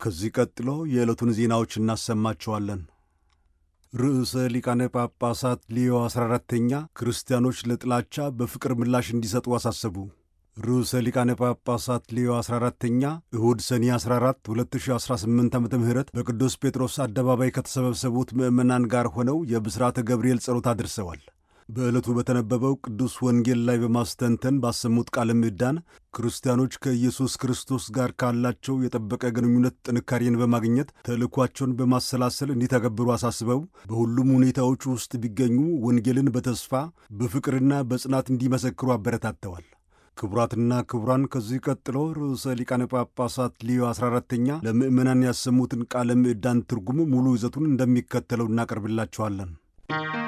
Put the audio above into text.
ከዚህ ቀጥሎ የዕለቱን ዜናዎች እናሰማቸዋለን። ርዕሰ ሊቃነ ጳጳሳት ሊዮ 14ተኛ ክርስቲያኖች ለጥላቻ በፍቅር ምላሽ እንዲሰጡ አሳሰቡ። ርዕሰ ሊቃነ ጳጳሳት ሊዮ 14ተኛ እሁድ ሰኔ 14 2018 ዓ ም በቅዱስ ጴጥሮስ አደባባይ ከተሰበሰቡት ምዕመናን ጋር ሆነው የብሥራተ ገብርኤል ጸሎት አድርሰዋል። በዕለቱ በተነበበው ቅዱስ ወንጌል ላይ በማስተንተን ባሰሙት ቃለ ምዕዳን ክርስቲያኖች ከኢየሱስ ክርስቶስ ጋር ካላቸው የጠበቀ ግንኙነት ጥንካሬን በማግኘት ተልእኳቸውን በማሰላሰል እንዲተገብሩ አሳስበው በሁሉም ሁኔታዎች ውስጥ ቢገኙ ወንጌልን በተስፋ በፍቅርና በጽናት እንዲመሰክሩ አበረታተዋል። ክቡራትና ክቡራን ከዚህ ቀጥሎ ርዕሰ ሊቃነ ጳጳሳት ሊዮ 14ተኛ ለምዕመናን ያሰሙትን ቃለ ምዕዳን ትርጉም ሙሉ ይዘቱን እንደሚከተለው እናቀርብላችኋለን።